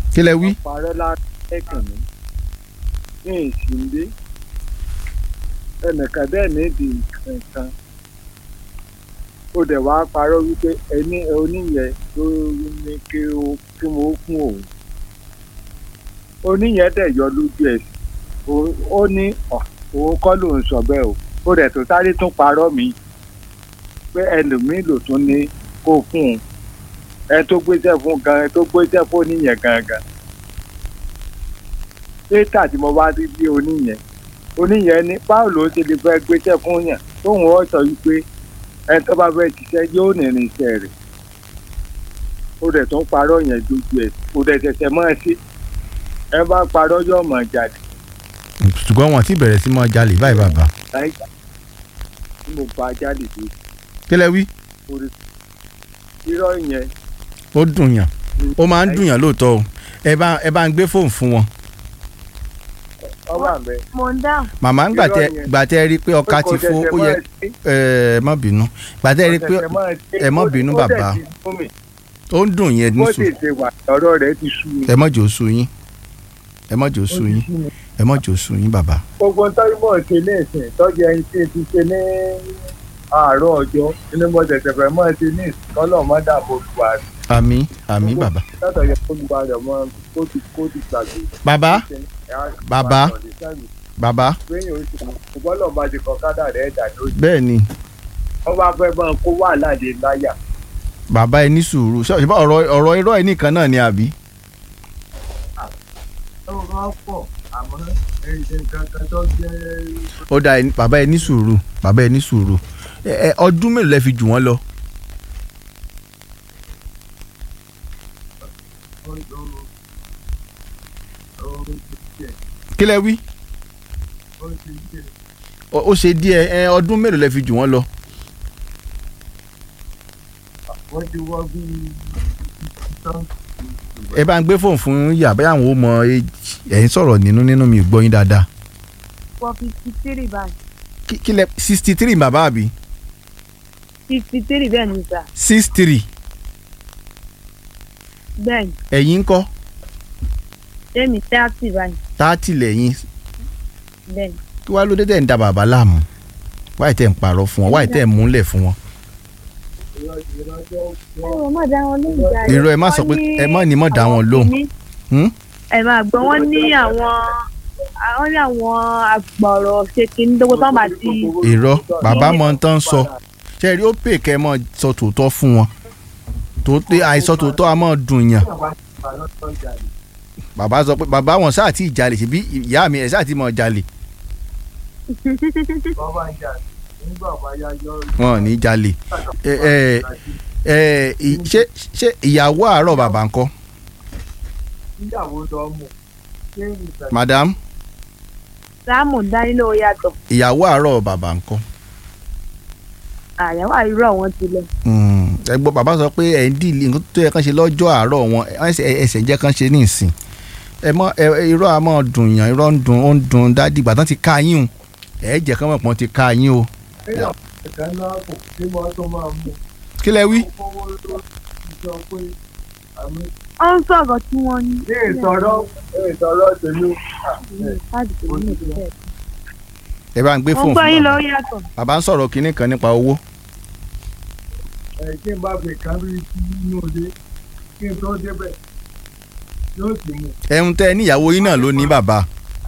kí lẹ wí. parọ́ lára ẹ̀kàn mi ní ìsìndé ẹnìkan bẹ́ẹ̀ nídi nǹkan ó dẹ̀ wá parọ́ wípé ẹni oníyẹ ló ní kí ó kí mo kún òun oníyẹ dẹ̀ yọ lójú ẹ̀ ó ní ọ̀, òun kọ́ ló ń sọ bẹ́ẹ̀ o ó dẹ̀ tó sáré tún parọ́ mi pé ẹlòmíì ló tún ní kó fún un ẹ tó gbéṣẹ́ fún gan ẹ tó gbéṣẹ́ fún oníyẹn gangan pétà tí mo bá rí bí oníyẹn oníyẹn ní báwo ló ṣe lè fẹ́ gbéṣẹ́ fún yàn tóun ó sọ wípé ẹni tó bá fẹ́ ṣiṣẹ́ yóò nìrìn iṣẹ́ rẹ̀ ó dẹ̀ tún parọ́ yẹn lójú ẹ̀ kò dẹ̀ ṣẹ̀ṣẹ̀ mọ́ ẹ sí ẹ bá parọ́ yóò mọ̀ jáde ṣùgbọ́n wọn ti bẹ̀rẹ̀ sí mọ́ jalè báyìí bàbá. láì tí mo bá jáde dé kí lẹ wí. orí irọ́ yẹn ó dùn yàn ó máa ń dùn yàn lóòótọ́ o ẹ bá ẹ bá ń gbé fóònù fún wọn. ọba mi. mo ń dáhùn. màmá ń gbàtẹ Irọ́ yẹn. gbàtẹ rí i pé ọkà ti fó ó yẹ ẹ má bínú gbàtẹ rí i pé ẹ má bínú bàbá ó ń dùn yẹn bó nísù sì ṣe wà ọ̀rọ̀ rẹ̀ ti sú mi. ẹ má jò sú yín ẹ má jò sú yín ẹ má jò sú yín bàbá. gbogbo tọ́jú mọ̀ ṣe ní ìsìn tọ́jú ẹni tí ti ṣe ní àárọ̀ ọjọ́ inú mo tẹ̀sẹ̀ fẹ́ mọ́ ṣe ní ìsìn kọ́lọ̀ mọ́ dàbò buhari àmín àmín bàbá. látọ̀ yẹ kó gba rẹ̀ mọ́ kó ti kó ti gbàgbé. bàbá Bàbá. bàbá lẹ́yìn oṣù ṣùgbọ́n bá ti kọ́ kádà rẹ̀ dà lójú. bẹ́ẹ̀ ni wọ́n bá fẹ́ bọ́n kó wà láde láyà. bàbá ẹ ní sùúrù ṣé ṣé ọ̀rọ̀ ọ̀rọ̀ irọ́ ẹ nìkan náà ni àbí. ọ̀rọ̀ pọ̀ àmọ́ ẹ̀yìn kankan tó jẹ́ ó da ẹ ní- bàbá ẹ ní sùúrù bàbá ẹ ní sùúrù ẹ ẹ ọdún mélòó lẹ fi jù wọ́n lọ. kí lẹ wí. ó ó ṣe díẹ̀ ẹ ọdún mélòó lẹ fi jù wọ́n lọ. wọ́n ti wọ́ bí ẹ bá ń gbé fóònù fún yà bẹ́ẹ̀ àwọn ò mọ age ẹ̀yin sọ̀rọ̀ nínú nínú mi ò gbọ́ yín dáadáa. for fifty three báyìí. kí kí lẹ sixty three bàbá àbí fifty three bẹ́ẹ̀ ni sà six three bẹ́ẹ̀ ni ẹ̀yin ń kọ́ tẹ́mi thirty báyìí táàtì lẹ́yìn bẹ́ẹ̀ ni. kí wàá ló dé tẹ̀ ń da bàbá láàmú wáyé tẹ̀ ń parọ́ fún wọn wáyé tẹ̀ ń múlẹ̀ fún wọn. ẹ má dá wọn lóhùn jáde. irọ́ ẹ má sọ pé ẹ má ní mọ̀ dá wọn lóhùn. Hmm? ẹ máa gbọ́ wọ́n ní àwọn àwọn ní àwọn àgbọ̀rọ̀ ṣe kìíní dógó tó máa ti. irọ́ bàbá mọ tán ń sọ ṣe rí ó pè kẹ́ ẹ mọ̀ sọ tòótọ́ fún wọn tòótọ́ àìsọ tòótọ́ a mọ̀ dùn yàn bàbá sọ pé bàbá wọn sáà tí ì jalè ṣebí ìyá mi ẹ̀ sáà tí mọ̀ jalè bàbá ń jà nígbà bá yá yọ wọn ò ní jalè ẹ ẹ ẹ ì- ṣé ṣé ìyàwó àárọ̀ bàbá ńkọ́ níyàwó lọ mú ṣé ìgbà madam sáàmù dání ló yàtọ̀ ìyàwó àárọ̀ bàbá ńkọ́ àyàwó àìrọ̀ wọn ti lọ. Mm, ẹ gbọ́ bàbá sọ pé ẹ̀ ń dìlì nǹkan tó yẹ kán ṣe lọ́jọ́ àárọ̀ wọn ẹsẹ̀ ẹsẹ̀ jẹ́ kán ṣe ní ìsìn ẹ mọ ẹ ẹ, irọ́ a mọ̀ dùn yàn irọ́ ń dùn ó ń dùn dádì ìgbà tán ti ká yín o ẹ jẹ́ kán mọ̀ pọ́n ti ká yín o èèyàn ẹ̀ka náà kò tí wọ́n tó máa mú kí lẹ wí. owó ló ti sọ pé àmì ó ń sọ̀rọ̀ tí wọ́n ní. ní ìtọ́rọ́ ìtọ́rọ́ tèmi láti tèmi ní ìpínlẹ̀. ẹ bá ń gbé mo fóònù gbọ́ fún yín lọ bàbá yàtọ̀. bàbá ń sọ̀rọ̀ kinní kan nípa owó ẹ̀ kí n bá fi kárí sí inú ilé kí n tó débẹ̀ yóò sì mú ẹ̀hún tẹ́ ẹ ní ìyàwó yín náà ló ní bàbá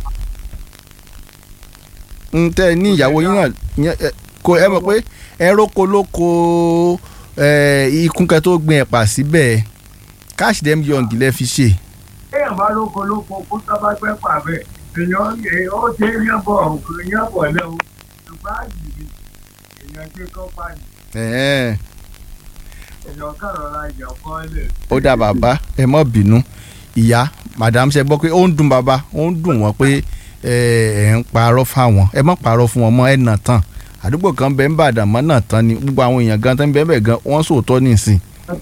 ń tẹ́ ẹ ní ìyàwó yín náà yẹn, ẹ, kò ẹ mọ̀ pé ẹ róko lóko ẹ, ikún kẹ tó gbin ẹ̀pà síbẹ̀ cash dem young lẹ fi ṣe èèyàn bá lóko lóko kó sábà pẹ́ pàbẹ́ èèyàn èèyàn ó ṣe é yán bọ̀ òkú yán bọ̀ lẹ́wọ̀ ṣùgbọ́n àjèjì èèyàn gbé kọ́pá ni Ẹ̀hẹ́n. èèyàn kàrọ̀ ra ìjà kan lẹ̀ ó dá bàbá ẹ má bínú ìyá madam ṣe gbọ́ pé ó ń dùn bàbá ó ń dùn wọ́n pé ẹ ẹ ń parọ́ fáwọn ẹ má parọ́ fún wọn mọ́ ẹ nà tán àdúgbò kan bẹ́ẹ̀ ń bàdàn mọ́ nà tán ni gbogbo àwọn èèyàn gan tán bẹ́ẹ̀ bẹ́ẹ̀ gan wọ́n sòótọ́ nísìn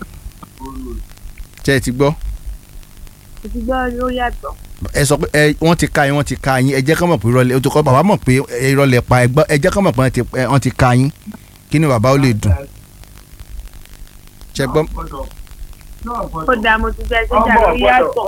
ṣe é ti gbọ́ mo ti gbọ́ ló yàtọ̀. ẹ sọ pé ẹ wọ́n ti ka yín wọ́n ti ka yín ẹ jẹ́ kán mọ̀ pé irọ́ lẹ o tó kọ́ bàbá mọ̀ pé irọ́ lẹ pa ẹ gbọ́ ẹ jẹ́ kán mọ̀ pé wọ́n ti- ẹ, wọ́n ti ka yín kí ni bàbá ó lè dùn ṣe gbọ́ gbọ́dọ̀ náà ó gbọ́dọ̀ dáa mo ti gbẹ́ sẹ́jà Ọmọ ló gbọ́dọ̀. yàtọ̀.